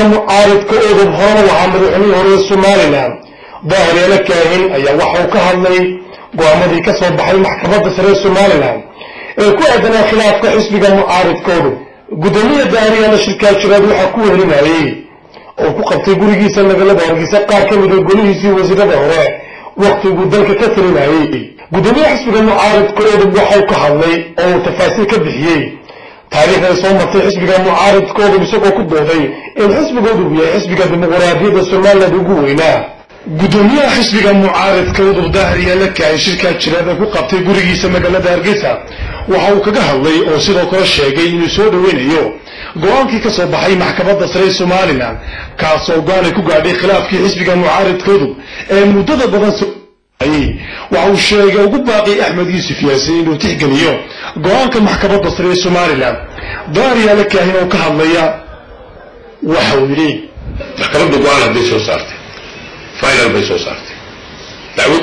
mucaaridka udub horena lahaa madaxweynihii hore ee somalilan daahiryaala kaahin ayaa waxa uu ka hadlay go-aamadii ka soo baxay maxkamadda sare ee somalilan ee ku aadanaa khilaafka xisbiga mucaaridka udub guddoomiya daahiryaala shirkaa jiraad waxaa ku wehelinayey oo ku qabtay gurigiisa magaalada hargeysa qaar ka mida golihiisii wasiirada hore waktiguu dalka ka talinayey guddoomiyaha xisbiga mucaaridka udub waxau ka hadlay oo uu tafaasiil ka bixiyey taariikhday soo martay xisbiga mucaaridka udub isagoo ku dooday in xisbiga udub yahay xisbiga dimuqraadiyadda somaliland ugu weynaa guddoomiyaha xisbiga mucaaridka udub daahiryaala kaahin shirkaa jiraad ee ku qabtay gurigiisa magaalada hargeysa waxa uu kaga hadlay oo sidoo kale sheegay inuu soo dhoweynayo go-aankii ka soo baxay maxkamadda sare ee somalilan kaasoo go-aanay ku gaadhay khilaafkii xisbiga mucaaridka udub ee muddada badan waxa uu sheegay ugu baaqi axmed yuusuf yaasin inuu tixgeliyo go-aanka maxkamadda sare ee somalilan daahiryaala kaahin oo ka hadlaya waxa uu yidhi maxkamadda go-aan hadday soo saartay final bay soo saartay dacwad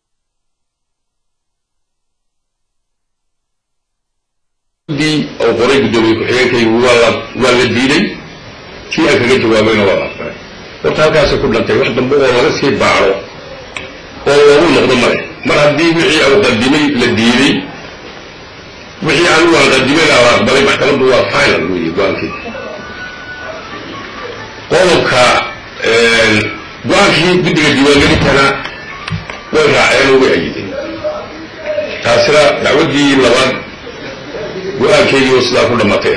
dii oo qoray guddoomiye ku-xigeenkaygu waa la waa la diiday kii aan kaga jawaabayna waa la aqbalay horta halkaasay ku dhantay wax dambe oo laga sii baacdo oo loogu noqdo male mar haddii wixii aan qadimay la diiday wixii anigu aan qadimayna la aqbalay maxkamaddu waa final weeye go-aankii qodobka go-aankii guddiga diiwaangelintana way raaceen oo way ayideen taasina dacwaddii labaad go-aankeygii oo sidaa ku dhammatay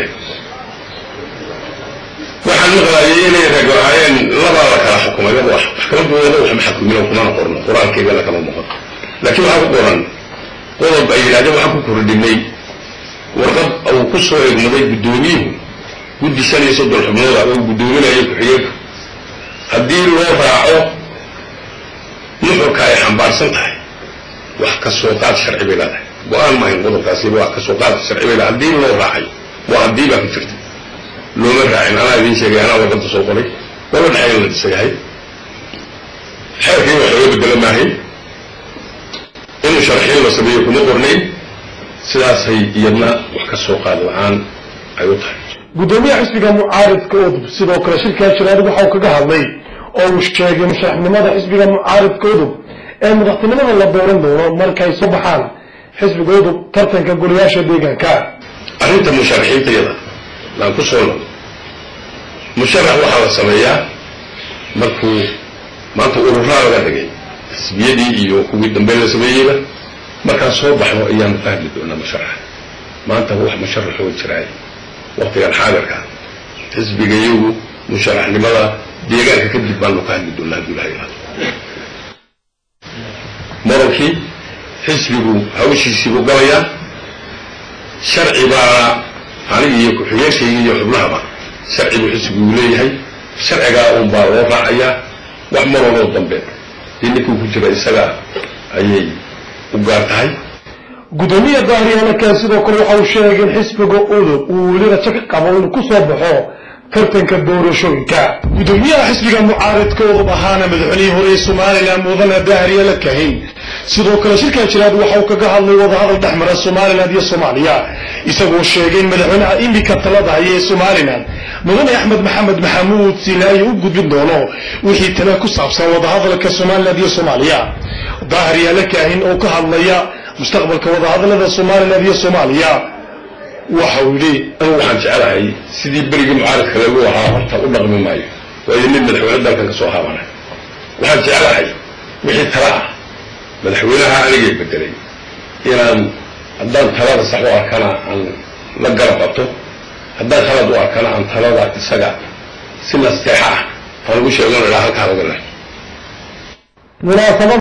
waxaan maqlaayay inay rag ahaayeen labaa la kala xukumay maxkamaddu wada wax ma xakumin oo kumana qorno qur-aankeygana kama muuqan laakiin waxaa ku qoran qodob ay yidhahdeen waxaan ku kordhinay warqad uu ku soo egmaday guddoomiyuhu guddi shan iyo soddon xubnooda oo guddoominayo ku-xigeenku haddii loo raaco nuxurka ay xambaarsan tahay wax ka soo qaad sharci bay leedahay go-aan mahayn qodobkaasiba wax ka soo qaad sharci bay leedahay haddii loo raacay waa haddii baa ku jirta looma raacin anaa idiin sheegay anaa warqadda soo qoray wala dhexeyn la dhisayahay xeerkii wax looga bedelo maahayn inuu sharxiin la sameeyo kuma qornayn sidaasay iyadna wax ka soo qaad la-aan ay u tahay guddoomiyaha xisbiga mucaaridka udub sidoo kale shirkaa jiraad waxau kaga hadlay oo uu sheegay musharaxnimada xisbiga mucaaridka udub ee madaxtinimada la dooran doono markay soo baxaan xisbiga udub tartanka goliyaasha deegaanka arrinta musharaxiinta yada laan ku soo noqdo musharax waxaa la sameeyaa markuu maanta ururaa laga dhigay xisbiyadii iyo kuwii dambe la sameeyeyba markaan soo baxno ayaanu ka hadli doonaa musharaxa maanta wax musharaxoo jiraay waktigan xaadirka xisbiga iyagu musharaxnimada deegaanka kadib baanu ka hadli doonaa hadduu ilaha ilaado moronkii xisbigu hawshiisiibuu galayaa sharci baa aniga iyo ku-xigeenkayga iyo xubnahaba sharci buu xisbigu leeyahay sharcigaa un baa loo raacayaa wax maronoo dambe dii ninkuu ku jira isaga ayay u gaar tahay guddoomiya daahiryaalakaa sidoo kale waxa uu sheegay in xisbiga udub uu weli rajo ka qabo inuu ku soo baxo tartanka doorashooyinka guddoomiyaha xisbiga mucaaridka udub ahaana madaxweynihii hore ee somalilan mudane daahiryaala kahin sidoo kale shirkaa jiraad waxa uu kaga hadlay wadahadal dhex mara somalilan iyo soomaaliya isagoo sheegay in madaxweynaha imika talada haya ee somalilan mudane axmed maxamed maxamuud sinaayi u gudbin doono wixii tale ku saabsan wadahadalka somalilan iyo soomaaliya daahiryaala kaahin oo ka hadlaya mustaqbalka wadahadalada somalilan iyo soomaaliya waxa uu yidhi anigu waxaan jecelahay sidii berigii mucaaridka lagu ahaa horta u dhaqmi maayo waayo mid madaxweyne dalkan ka soo haabanay waxaan jecelahay wixii tala ah madaxweynaha anigay bedelay inaan haddaan talada sax u arkana aan la garab qabto haddaan khalad u arkana aan talada isaga si nasteexa ah aan ugu sheegan idhaa halkaa laga leh